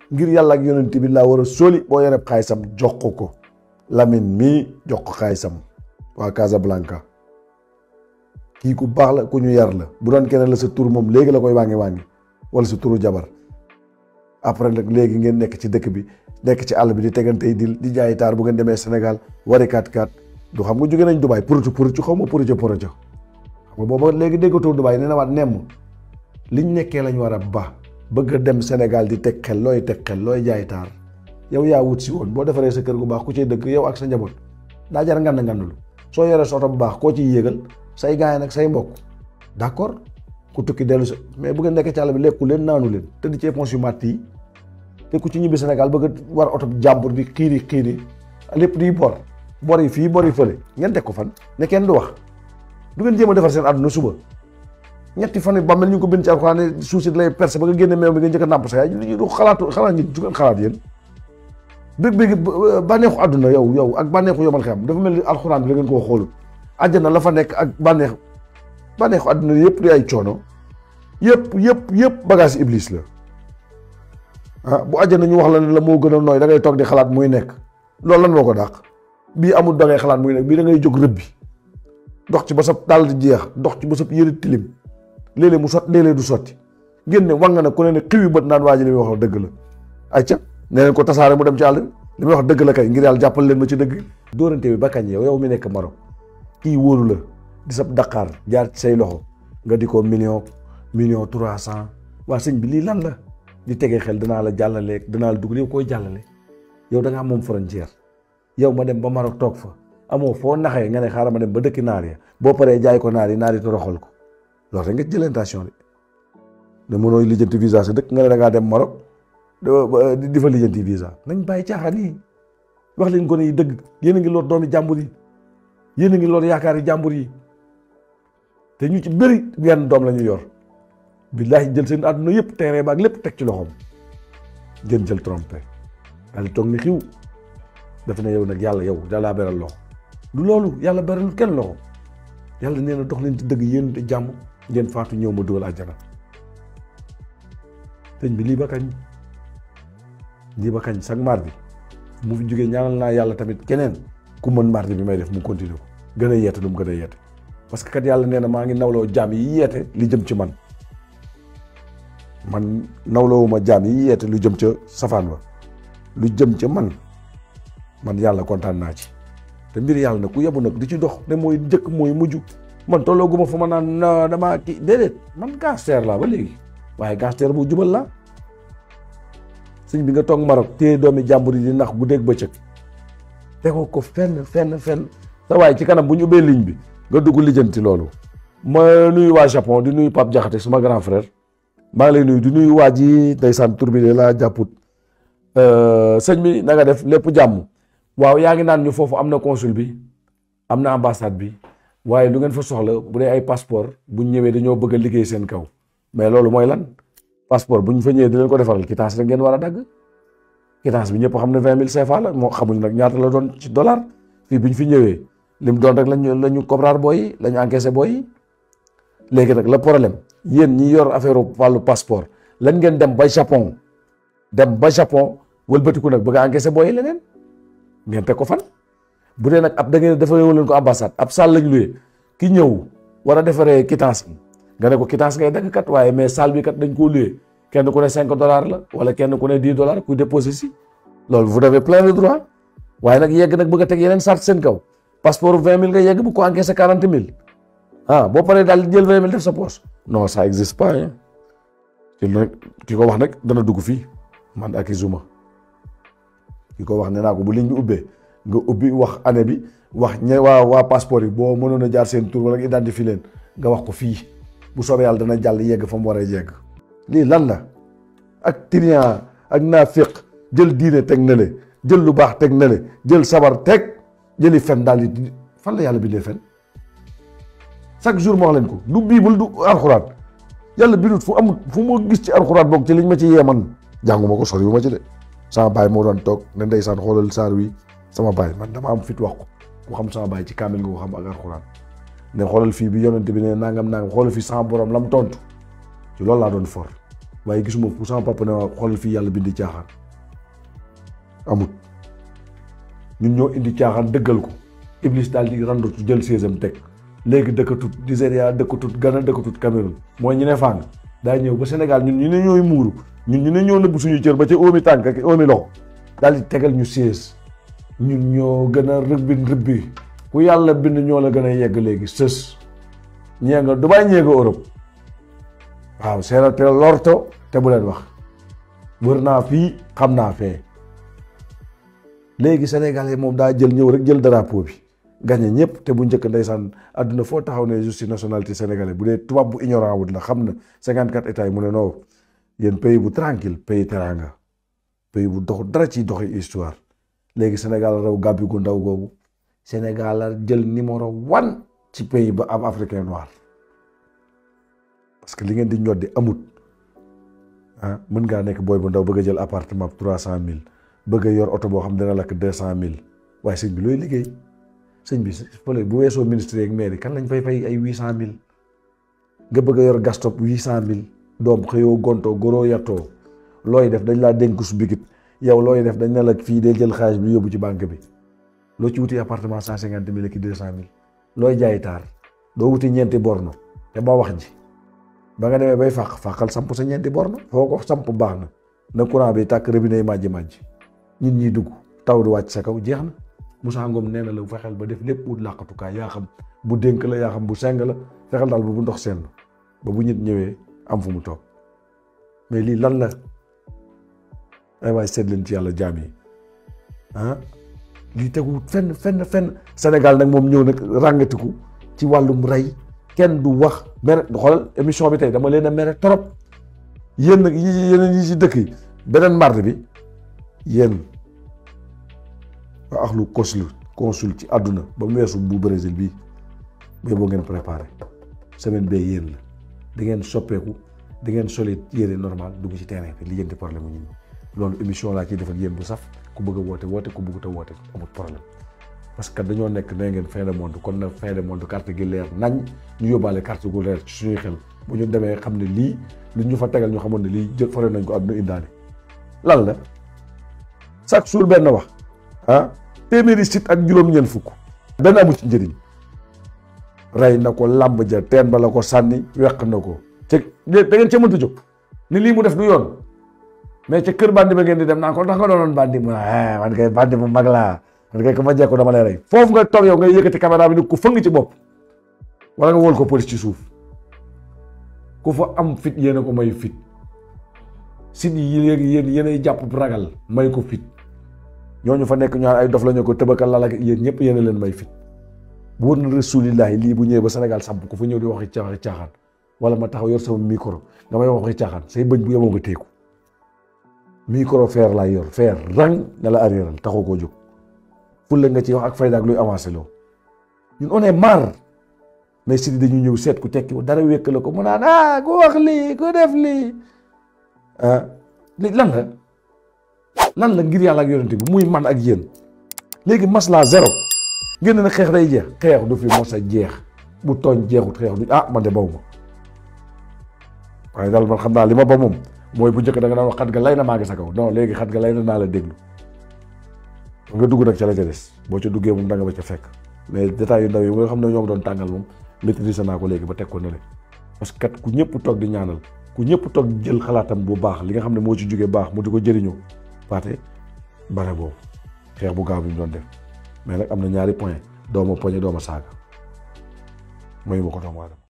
ngir yàlla ak yonent bi laa war a sóoli boo yoreb xaalisam jox ko ko Lamine mii jox ko xaalisam waa Casablanca kii ku baax la ku ñu yar la bu doon keneen la sa tur moom léegi la koy wàngi wàngi wala sa turu jabar après nag léegi ngeen nekk ci dëkk bi nekk ci àll bi di tegante yi di di jaayi taar bu ngeen demee Sénégal wari kat kat du xam nga jóge nañ Dubaay purucu purucu xaw ma purucu purucu xam nga booba léegi déggatoo Dubaay nee na waat nemm liñ nekkee lañ war a ba bëgg a dem Sénégal di teg xel looy teg xel looy jaay taar yow yaa wut si woon boo defaree sa kër gu baax ku ciy dëkk yow ak sa njaboot daa jar ngand ngandulu soo yoree sa oto bu baax koo ciy yéegal say gaay nag say mbokk d'accord ku tukki dellu sa mais bu ngeen nekkee ci àll bi lekku leen naanu leen tëdd ci éponge yu màtt yi te ku ci ñibbi Sénégal bëgg a war oto jàmbur di xiiri xiiri lépp di bor bor yi fii bor yi fële ngeen teg ko fan ne kenn du wax du ngeen jéem a defar seen àdduna suba ñetti fan yi ba mel ñu ngi ko bind ci alxuraan ne suuf si lay percé ba nga génne meew bi nga njëkk a nàmp sa yaay ñu du xalaatu xalaat ñi du ngeen xalaat yéen bëgg bëgg bànneexu àdduna yow yow ak bànneexu yomal xam dafa mel ni alxuraan bi la ngeen koo xoolul àjjana la fa nekk ak bànneex bànneexu àdduna yëpp di ay coono yëpp yëpp yëpp bagage iblis la ah bu àjjana ñu wax la ne la moo gën a nooy da ngay toog di xalaat muy nekk loolu lan moo ko dàq bii amul da ngay xalaat muy nekk bii da ngay jóg rëbbi dox ci ba sa dàll di jeex dox ci ba sa yëre tilim léeg-léeg mu sot léeg-léeg du sotti génne war nga ne ku ne ne xiwi bët naan waa ji li muy wax dëgg la ayca nee leen ko tasaare mu dem ci àll bi li muy wax dëgg la kay ngir yàlla jàppal leen ma ci dëgg dóorante bi ba kañ yow yow mi nekk Maroc kii wóolu la di sab Dakar jaar ci say loxo nga di ko million million trois cent waa sëñ bi lii lan la di tegee xel danaa la jàllale danaa la dugg yow koy jàllale yow da ngaa moom frontière yow ma dem ba Maroc toog fa amoo foo naxee nga ne xaaral ma dem ba dëkki naar ya boo paree jaay ko naar yi naar yi toroxal ko loolu rek nga jël intention de ne mënoo lijjanti visa sa dëkk nga ne da ngaa dem Maroc di fa lijjanti visa nañ bàyyi caaxaan yi wax leen gone yi dëgg yéen a ngi lor doomi jàmbur yi yéen a ngi lor yaakaar yi jàmbur yi te ñu ci bëri wenn doom la ñu yor billaahi jël seen àdduna yëpp terrain baag lépp teg ci loxoom ngeen jël trompé daal di toog ni xiw dafa ne yow nag yàlla yow yàllaa beral loxo du loolu yàlla beralul kenn loxo yàlla nee na dox leen ci dëgg yéen te jàmm ngeen faatu ñëw ma dugal àjjana sëñ bi lii ba kañ lii ba kañ sax mardi mu fi jógee ñaanal naa yàlla tamit keneen ku mën mardi bi may def mu continuer ko gën a yeete lu mu gën a yeete parce que kat yàlla nee na maa ngi nawloo jaam yi yeete li jëm ci man man nawloowuma jaam yi yeete lu jëm ca safaan ba lu jëm ca man man yàlla kontaan naa ci te mbir yàlla nag ku yebu nag di ci dox ne mooy njëkk mooy mujj man tollooguma fa ma naan na damaa kii déedéet man gangster laa ba léegi waaye gangster bu jubal laa sëñ bi nga toog Maroc téye doomi jàmbur yi di nax guddeeg bëccëg tegoo ko fenn fenn fenn sa waaye ci kanam bu ñu ubbee ligne bi nga dugg lijjanti loolu ma nuyu waa Japon di nuyu Pape Diakhaté suma grand frère maa ngi lay nuyu di nuyu waa ji ndeysaan tur bi de laa jàpput sëñ bi na nga def lépp jàmm waaw yaa ngi naan ñu foofu am na consul bi am na ambassade bi waaye lu ngeen fa soxla bu dee ay passeport bu ñu ñëwee dañoo bëgg a liggéey seen kaw mais loolu mooy lan passeport bu ñu fa ñëwee di leen ko defaral quittance rek ngeen war a dagg quittance bi ñëpp xam ne vingt mille CFA la moo xamuñ nag ñaata la doon ci dollar fii bu ñu fi ñëwee lim doon rek lañu la ñu cobraar booy yi la ñu encaissé booy yi léegi nag le problème yéen ñi yor affaire wàllu passeport lan ngeen dem ba Japon dem ba Japon wëlbatiku nag bëgg a encaissé booy yi leneen ngeen teg ko fan bu dee nag ab da ngeen defaree leen ko ambassade ab salle lañ luwee ki ñëw war a defaree quittance bi nga ne ko quittance ngay dagg kat waaye mais salle bi kat dañ koo luwee kenn ku ne cinq dollars la wala kenn ku ne dix dollars kuy déposé si loolu vous avez plein de droit waaye nag yegg nag bëgg a teg yeneen sart seen kaw passeport vingt mille nga yegg bu ko encaissé quarante mille ah boo paree daal di jël vingt mille def sa poche non ça existe pas hein te nag ki ko wax nag dana dugg fii man ak Izuma ki ko wax ne naa ko bu ligne bi ubbee nga ubbi wax année bi wax ñe waa waa passeport yi boo mënoon a jaar seen tur wala identifier leen nga wax ko fii bu soobee yàlla dana jàll yegg fa mu war a yegg lii lan la ak trian ak naafiq jël diine teg na le jël lu baax teg na le jël sabar teg jëli fen daal di fan la yàlla bindee fen chaque jour ma wax leen ko du biibul du alxuraan yàlla bindut fu amul fu ma gis ci alxuraan boog ci liñ ma ci yeeman jànguma ko sori wu ma ci de sama baay moo doon toog ne ndeysaan xoolal saar wi sama baay man dama am fit wax ko ku xam sama baay ci kaamil nga ko xam ak alxuraan ne xoolal fii bi yonent bi ne nangam nangam xoolal fii sama borom lam tontu ci loolu laa doon for waaye gisuma fu sama papa ne waa xoolal fii yàlla bindi caaxaan amut ñun ñoo indi caaxaan dëggal ko Iblis daal di randu jël séesam teg léegi dëkkatut Nigéria dëkkatut Ghana dëkkatut Cameroun mooy ñu ne fàng daa ñëw ba Sénégal ñun ñu ne ñooy muuru ñun ñu ne ñoo nëbb suñu cër ba ci óomi tànk ak óomi loxo daal di tegal ñu sées ñun ñoo gën a rëbbin rëbbi ku yàlla bind ñoo la gën a yegg léegi sës ñee nga Dubaay ñee nga Europe waaw seera te lorto te bu leen wax wër naa fii xam naa fee léegi sénégalais moom daa jël ñëw rek jël drapeau bi gagné ñëpp te bu njëkk ndeysaan àdduna foo taxaw ne justice nationalité sénégalais bu dee tubaab bu ignorant wut la xam na cinquante quatre états yi mu ne non yéen pays bu tranquille pays teranga pays bu dox dara ci doxi histoire léegi Sénégal raw gàbbi gu ndaw googu Sénégal la jël numéro one ci pays ba am africain noir parce que li ngeen di ñoddi amut ah mën ngaa nekk booy bu ndaw bëgg a jël appartement trois cent mille bëgg a yor oto boo xam dina lakk deux cent mille waaye sëñ bi looy liggéey sëñ bi fële bu weesoo ministre yeeg maire kan lañ fay fay ay huit cent mille nga bëgg a yor gastop huit cent mille doom xëyoo gontoo goroo yattoo looy def dañ laa dénk su bigit yow looy def dañ ne la fii day jël xaalis bi yóbbu ci banque bi loo ci wuti appartement cent cinquante mille ak deux cent mille looy jaay taar doo wuti ñeenti borno te ba wax ji ba nga demee bay fàq fàqal samp sa ñeenti borno foo ko samp baax na na courant bi tàkk robinet yi màjji màjji nit ñi dugg taw di wàcc sa kaw jeex na Moussa Ngom nee na la fexeel ba def lépp wut làqatukaay yaa xam bu dénk la yaa xam bu seng la fexeel daal ba bu ndox seen ba bu nit ñëwee am fu mu toog mais lii lan la ay waay seet leen ci yàlla jaam yi ah lii tegu fenn fenn fenn Sénégal nag moom ñëw nag ràngatiku ci wàllum rey kenn du wax mere xoolal émission bi tey dama leen a mere trop yéen nag yi yeneen yi ci dëkk yi beneen mardi bi yéen waa axlu consul consul ci àdduna ba mu weesu bu Brésil bii booy boo ngeen préparé semaine bee yéen la di ngeen soppeeku di ngeen soli yére normal dugg ci terrain bi lijjanti problème mu ñun loolu émission laa ciy def ak yéen bu saf ku bëgg a woote woote ku bëggut a woote amul problème parce que dañoo nekk nee ngeen fin de monde kon nag fin de monde carte gi leer nañ ñu yóbbaale carte gu leer ci suñuy xel bu ñu demee xam ne lii lu ñu fa tegal ñu xamoon ne lii jël fare nañ ko àdduna indaale lan la chaque jour benn wax ah téeméeri sit ak juróom-ñeent fukk benn amu ci njëriñ rey na ko làmb ja teen ba la ko sànni weq na ko te da ngeen ca mënta jóg ni lii mu def du yoon mais ca kër bandi ba ngeen di dem naan ko ndax nga doonoon bandi mu ne man kay bandi bu mag laa man kay ko ma jekku dama lay rey foofu nga toog yow ngay yëkkati caméra bi ni ku fëng ci bopp wala nga wol ko police ci suuf ku fa am fit yéen a ko may fit sit yi léegi yéen yéenay jàpp ragal may ko fit ñooñu fa nekk ñaar ay dof la ñu ko tëbakal lal ak yéen ñëpp yéen a leen may fit bu wër na rasulillahi lii bu ñëwee ba Sénégal samp ku fa ñëw di waxi caaxaan caaxaan wala ma taxaw yor sama micro nga may waxi caaxaan say bëñ bu yeboo nga teeku micro fer laay yor fer rang nga la arriéral taxoo koo jóg fulla nga ci wax ak fayda ak luy avancé loo ñun on est marre mais si dañu ñëw seet ku tekki dara wékk la ko mu naan ah ku wax lii ku def lii ah li lan la lan la ngir yàlla ak yonente bi muy man ak yéen léegi masla zéro ngeen ne xeex day jeex xeex du fi mos a jeex bu tooñ jeexut xeex du ah man de baw ma waaye daal man xam naa li ma ba moom mooy bu njëkk da nga daan wax xat ga lay na maa ngi sa kaw non léegi xat ga lay na naa la déglu nga dugg nag ca la ca des boo ca duggee moom da nga ba ca fekk mais détails yu ndaw yi nga xam ne ñoo ngi doon tàngal moom maîtriser naa ko léegi ba teg ko ne parce que kat ku ñëpp toog di ñaanal ku ñëpp toog jël xalaatam bu baax li nga xam ne moo ci jógee baax mu di ko jëriñoo paate bare boobu xeex bu gaaw bi ñu doon def mais nag am na ñaari point dooma poñe dooma saaga mayu ma ko doomu aadama